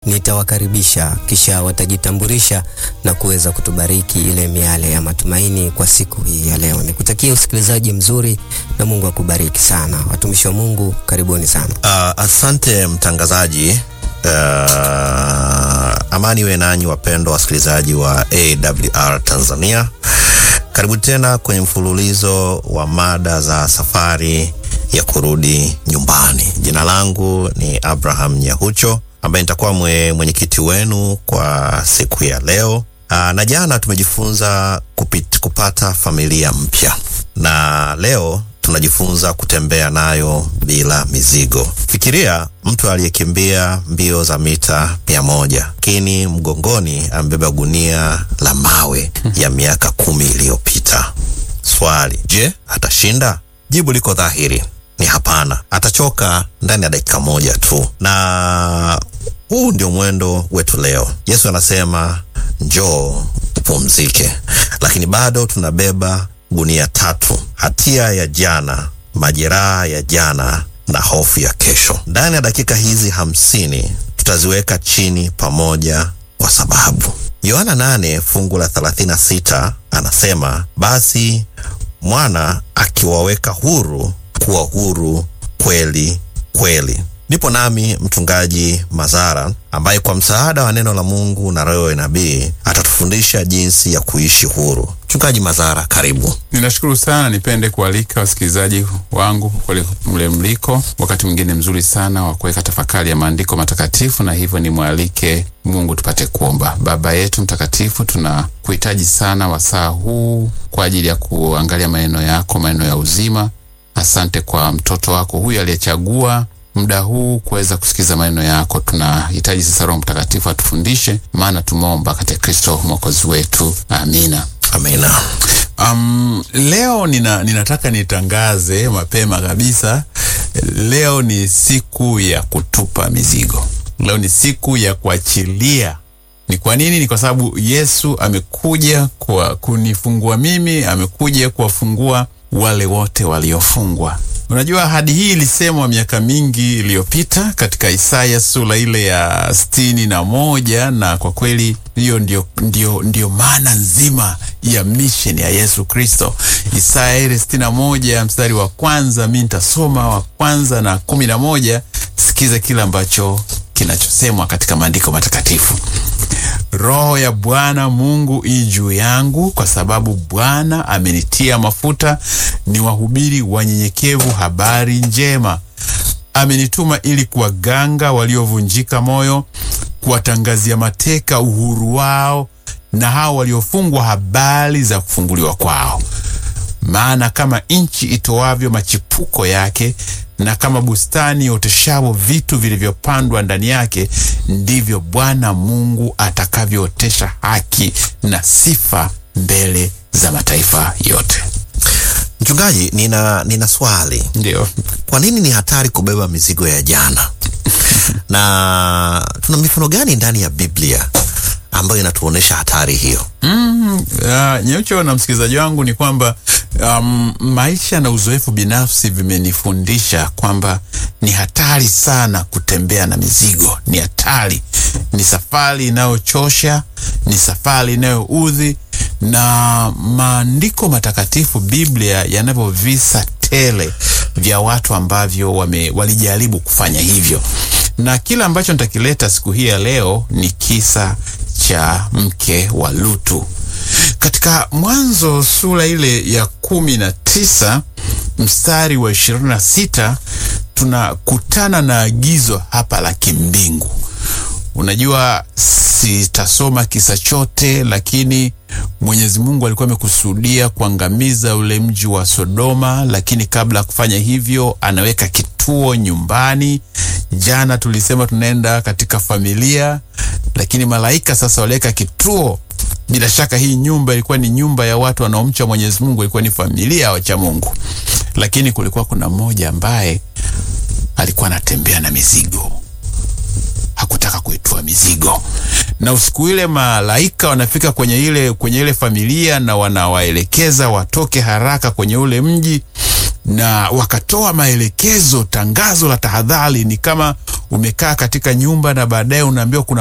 nitawakaribisha kisha watajitambulisha na kuweza kutubariki ile miale ya matumaini kwa siku hii ya leo. Nikutakia usikilizaji mzuri na Mungu akubariki sana. Watumishi wa Mungu, karibuni sana. Uh, asante mtangazaji. Uh, amani we nanyi wapendwa wasikilizaji wa AWR Tanzania. Karibu tena kwenye mfululizo wa mada za safari ya kurudi nyumbani. Jina langu ni Abraham Nyahucho ambaye nitakuwa mwe, mwenyekiti wenu kwa siku ya leo. Aa, na jana tumejifunza kupit, kupata familia mpya na leo tunajifunza kutembea nayo bila mizigo. Fikiria mtu aliyekimbia mbio za mita mia moja lakini mgongoni amebeba gunia la mawe ya miaka kumi iliyopita. Swali, je, atashinda? Jibu liko dhahiri, ni hapana. Atachoka ndani ya dakika moja tu, na huu ndio mwendo wetu leo. Yesu anasema njoo upumzike, lakini bado tunabeba gunia tatu: hatia ya jana, majeraha ya jana na hofu ya kesho. Ndani ya dakika hizi hamsini tutaziweka chini pamoja, kwa sababu Yohana 8 fungu la 36 anasema, basi mwana akiwaweka huru kuwa huru kweli kweli. Nipo nami mchungaji Mazara ambaye kwa msaada wa neno la Mungu na roho ya nabii atatufundisha jinsi ya kuishi huru. Mchungaji Mazara, karibu. Ninashukuru sana, nipende kualika wasikilizaji wangu kule mle mliko, wakati mwingine mzuri sana wa kuweka tafakari ya maandiko matakatifu, na hivyo nimwalike Mungu tupate kuomba. Baba yetu mtakatifu, tunakuhitaji sana wasaa huu kwa ajili ya kuangalia maneno yako, maneno ya uzima. Asante kwa mtoto wako huyu aliyechagua muda huu kuweza kusikiza maneno yako. Tunahitaji sasa Roho Mtakatifu atufundishe, maana tumeomba katika Kristo mwokozi wetu, amina. Amina. Um, leo nina, ninataka nitangaze mapema kabisa, leo ni siku ya kutupa mizigo. Leo ni siku ya kuachilia. Ni kwa nini? Ni kwa sababu Yesu amekuja kwa kunifungua mimi, amekuja kuwafungua wale wote waliofungwa. Unajua, ahadi hii ilisemwa miaka mingi iliyopita katika Isaya sura ile ya sitini na moja na kwa kweli hiyo ndio, ndio, ndio maana nzima ya mission ya Yesu Kristo. Isaya ile sitini na moja mstari wa kwanza, mi nitasoma wa kwanza na kumi na moja. Sikiza kile ambacho kinachosemwa katika maandiko matakatifu. Roho ya Bwana Mungu i juu yangu, kwa sababu Bwana amenitia mafuta ni wahubiri wanyenyekevu habari njema. Amenituma ili kuwaganga waliovunjika moyo, kuwatangazia mateka uhuru wao, na hao waliofungwa habari za kufunguliwa kwao. Maana kama nchi itoavyo machipuko yake na kama bustani ioteshavyo vitu vilivyopandwa ndani yake, ndivyo Bwana Mungu atakavyootesha haki na sifa mbele za mataifa yote. Mchungaji, nina, nina swali. Ndio. Kwa nini ni hatari kubeba mizigo ya jana? na tuna mifano gani ndani ya Biblia ambayo inatuonyesha hatari hiyo? Mm, uh, Nyeucho na msikilizaji wangu ni kwamba um, maisha na uzoefu binafsi vimenifundisha kwamba ni hatari sana kutembea na mizigo. Ni hatari, ni safari inayochosha, ni safari inayoudhi, na maandiko matakatifu Biblia yanavyo visa tele vya watu ambavyo wame, walijaribu kufanya hivyo, na kila ambacho nitakileta siku hii ya leo ni kisa cha mke wa Lutu katika Mwanzo sura ile ya kumi na tisa mstari wa ishirini na sita tunakutana na agizo hapa la kimbingu. Unajua, sitasoma kisa chote, lakini Mwenyezi Mungu alikuwa amekusudia kuangamiza ule mji wa Sodoma, lakini kabla ya kufanya hivyo anaweka kituo nyumbani. Jana tulisema tunaenda katika familia, lakini malaika sasa waliweka kituo. Bila shaka hii nyumba ilikuwa ni nyumba ya watu wanaomcha Mwenyezi Mungu, ilikuwa ni familia ya wacha Mungu, lakini kulikuwa kuna mmoja ambaye alikuwa anatembea na mizigo hakutaka kuitua mizigo, na usiku ile malaika wanafika kwenye ile kwenye ile familia na wanawaelekeza watoke haraka kwenye ule mji, na wakatoa maelekezo, tangazo la tahadhari, ni kama umekaa katika nyumba na baadaye unaambiwa kuna